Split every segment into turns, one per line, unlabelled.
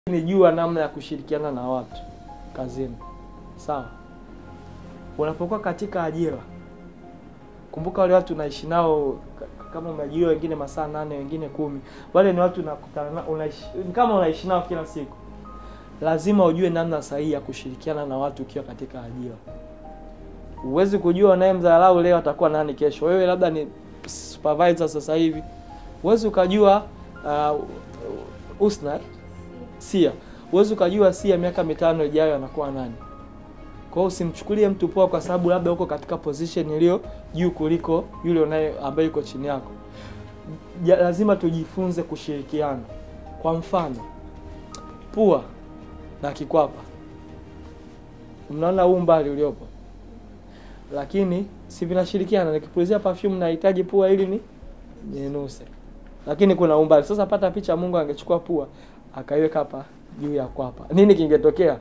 ni jua namna ya kushirikiana na watu kazini. Sawa, unapokuwa katika ajira, kumbuka wale watu unaishi nao, k- kama umeajiriwa wengine masaa nane, wengine kumi, wale ni watu unakutana nao, unaishi ni kama unaishi nao kila siku. Lazima ujue namna sahihi ya kushirikiana na watu ukiwa katika ajira. Huwezi kujua unayemdharau leo atakuwa nani kesho. Wewe labda ni supervisor sasa hivi, huwezi ukajua uh, Usna eh? Sia, huwezi ukajua Sia miaka mitano ijayo anakuwa nani. Kwa hiyo usimchukulie mtu poa kwa sababu labda uko katika position iliyo juu kuliko yule unaye ambaye yuko chini yako. Ja, lazima tujifunze kushirikiana. Kwa mfano, pua na kikwapa, mnaona huu mbali uliopo, lakini si vinashirikiana. Nikipulizia perfume nahitaji pua ili ni ninuse, lakini kuna umbali. Sasa pata picha, Mungu angechukua pua akaiweka hapa juu ya kwapa, nini kingetokea?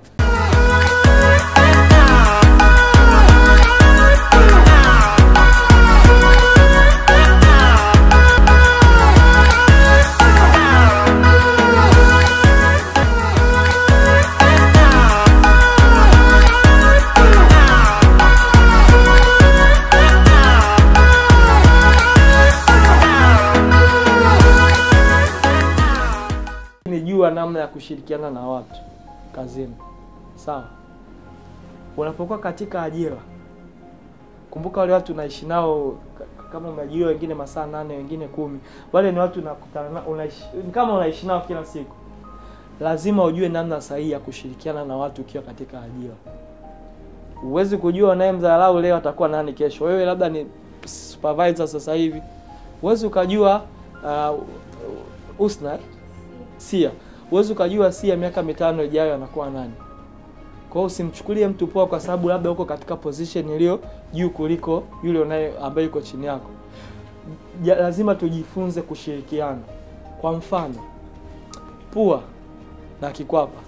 ni jua namna ya kushirikiana na watu kazini. Sawa, unapokuwa katika ajira, kumbuka wale watu unaishi nao, k- kama umeajiriwa wengine masaa nane, wengine kumi, wale ni watu unakutana nao, unaishi ni kama unaishi nao kila siku. Lazima ujue namna sahihi ya kushirikiana na watu ukiwa katika ajira. Huwezi kujua unayemdharau leo atakuwa nani kesho. Wewe labda ni supervisor sasa hivi, huwezi ukajua uh, Usna eh? Sia, huwezi ukajua Sia miaka mitano ijayo anakuwa nani. Kwa hiyo usimchukulie mtu poa kwa sababu labda uko katika position iliyo juu kuliko yule unaye ambaye yuko chini yako. Ja, lazima tujifunze kushirikiana. Kwa mfano, pua na kikwapa,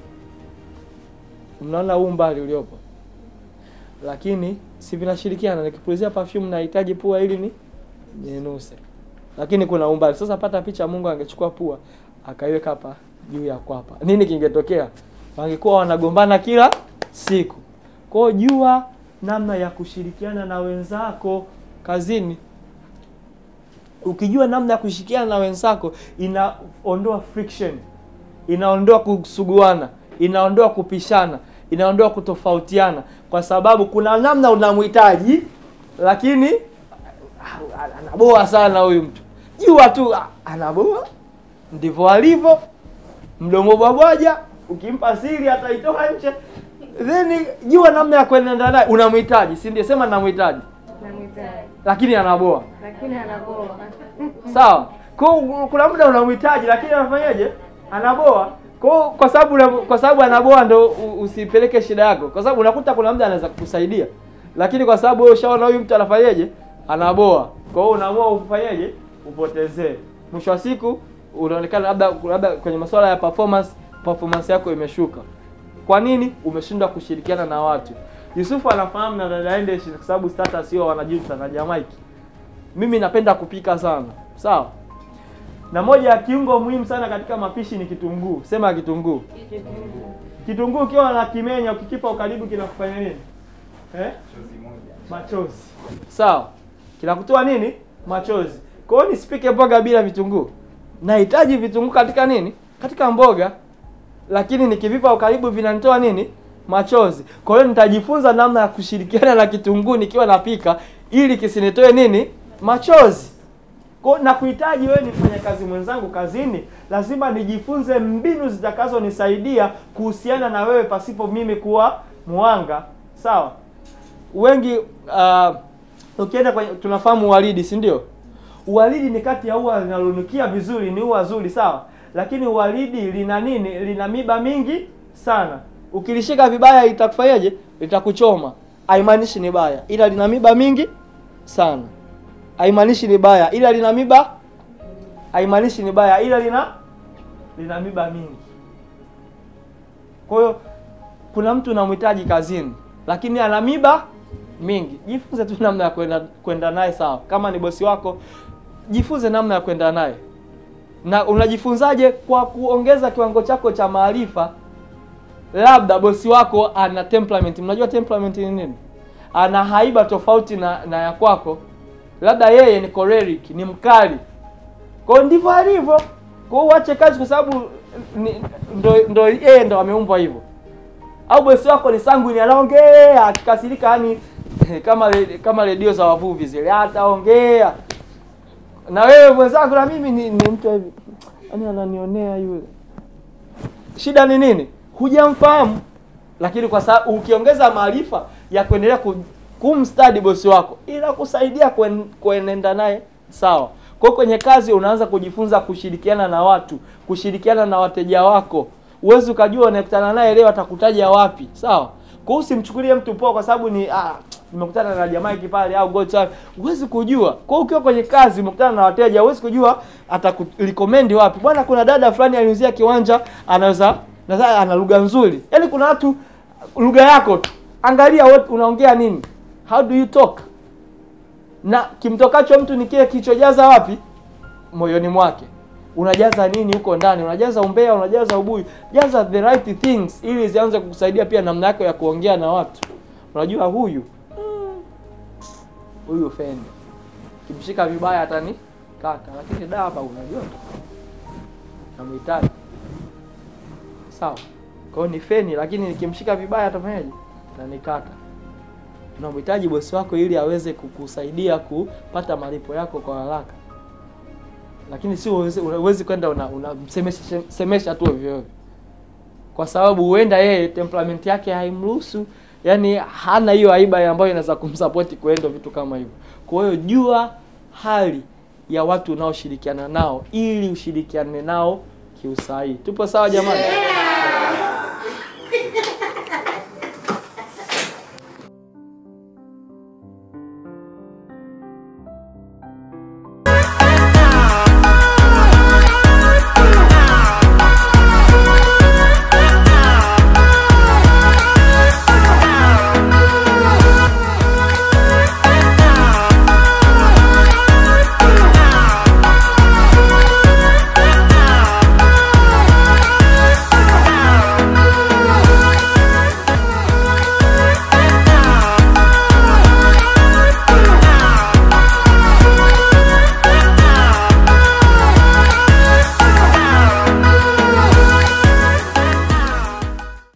mnaona huu mbali uliopo, lakini si vinashirikiana. Nikipulizia perfume nahitaji pua ili ni ninuse, lakini kuna umbali. Sasa pata picha, Mungu angechukua pua akaiweka hapa juu ya kwapa, nini kingetokea? Wangekuwa wanagombana kila siku. Kwa hiyo jua namna ya kushirikiana na wenzako kazini. Ukijua namna ya kushirikiana na wenzako, inaondoa friction, inaondoa kusuguana, inaondoa kupishana, inaondoa kutofautiana, kwa sababu kuna namna unamhitaji, lakini ah, anaboa sana huyu mtu. Jua tu ah, anaboa ndivyo alivyo, mdomo bwabwaja, ukimpa siri ataitoa nje. Then jua namna ya kuenenda naye, unamhitaji, si ndio? Sema namhitaji,
Namhitaji
lakini anaboa.
lakini anaboa.
Sawa. Kwa hiyo kuna muda unamhitaji, lakini anafanyaje? Anaboa. Kwa hiyo kwa sababu una- kwa sababu anaboa ndo u- usipeleke shida yako, kwa sababu unakuta kuna muda anaweza kukusaidia, lakini kwa sababu wewe ushaona huyu mtu anafanyaje, anaboa, kwa hiyo unaamua ufanyaje, upotezee. Mwisho wa siku unaonekana labda labda kwenye masuala ya performance, performance yako imeshuka. Kwa nini? Umeshindwa kushirikiana na watu. Yusufu anafahamu na dada Endesh kwa sababu status hiyo wanajuta na Jamaiki. Mimi napenda kupika sana, sawa. Na moja ya kiungo muhimu sana katika mapishi ni kitunguu. Sema kitunguu. Kitunguu ukiwa na kimenya ukikipa ukaribu kinakufanya nini? Eh? Machozi. Sawa. Kinakutoa nini? Machozi. Kwa hiyo nisipike mboga bila vitunguu. Nahitaji vitunguu katika nini? Katika mboga. Lakini nikivipa ukaribu vinanitoa nini? Machozi. Kwa hiyo nitajifunza namna ya kushirikiana na kitunguu nikiwa napika ili kisinitoe nini? Machozi. Kwa na kuhitaji wewe ni mfanyakazi mwenzangu kazini, lazima nijifunze mbinu zitakazonisaidia kuhusiana na wewe pasipo mimi kuwa mwanga. Sawa? Wengi uh, ukienda kwenye tunafahamu uwaridi, si ndio? Uwaridi ni kati ya ua linalonukia vizuri, ni ua zuri, sawa? Lakini uwaridi lina nini? Lina miba mingi sana. Ukilishika vibaya itakufanyaje? Litakuchoma. Haimaanishi ni baya, ila lina miba mingi sana haimaanishi ni baya ila lina miba haimaanishi ni baya ila lina lina miba mingi kwa hiyo kuna mtu unamhitaji kazini lakini ana miba mingi jifunze tu namna ya kwenda kwenda naye sawa kama ni bosi wako jifunze namna ya kwenda naye na unajifunzaje kwa kuongeza kiwango chako cha maarifa labda bosi wako ana temperament mnajua temperament ni nini ana haiba tofauti na, na ya kwako labda yeye ni choleric ni mkali kwao ndivyo alivyo kwao uache kazi kwa sababu ni- ndo ndo yeye ndo ameumbwa hivyo au bosi wako ni sanguini anaongea akikasirika yani kama re- kama redio za wavuvi zile ataongea na wewe mwenzako na mimi ni, ni mtu hivi yani ananionea yule shida ni nini hujamfahamu lakini kwa sababu ukiongeza maarifa ya kuendelea ku, kumstadi bosi wako inakusaidia kuen, kuenenda naye sawa kwa hiyo kwenye kazi unaanza kujifunza kushirikiana na watu kushirikiana na wateja wako huwezi ukajua unakutana naye leo atakutaja wapi sawa kwa hiyo usimchukulie mtu poa kwa sababu ni ah, nimekutana na jamaa hiki pale au God sawa huwezi kujua kwa hiyo ukiwa kwenye kazi umekutana na wateja huwezi kujua atakurecommend wapi bwana kuna dada fulani aliuzia kiwanja anaweza nadhani ana lugha nzuri yaani kuna watu lugha yako tu angalia wewe unaongea nini how do you talk na kimtokacho mtu ni kile kilichojaza wapi moyoni mwake unajaza nini huko ndani unajaza umbea unajaza ubuyu jaza the right things ili zianze kukusaidia pia namna yako ya kuongea na watu unajua huyu mm, huyu feni kimshika vibaya hatani kata lakini daba unajua tu namhitaji sawa kwa hiyo ni feni lakini nikimshika vibaya atafanyaje nanikata unamhitaji bosi wako ili aweze kukusaidia kupata malipo yako kwa haraka lakini si uwezi, uwezi kwenda unamsemesha una semesha tu ovyo ovyo kwa sababu huenda yeye temperament yake haimruhusu yani hana hiyo aiba ambayo inaweza kumsapoti kuenda vitu kama hivyo kwa hiyo jua hali ya watu unaoshirikiana nao ili ushirikiane nao kiusahihi tupo sawa jamani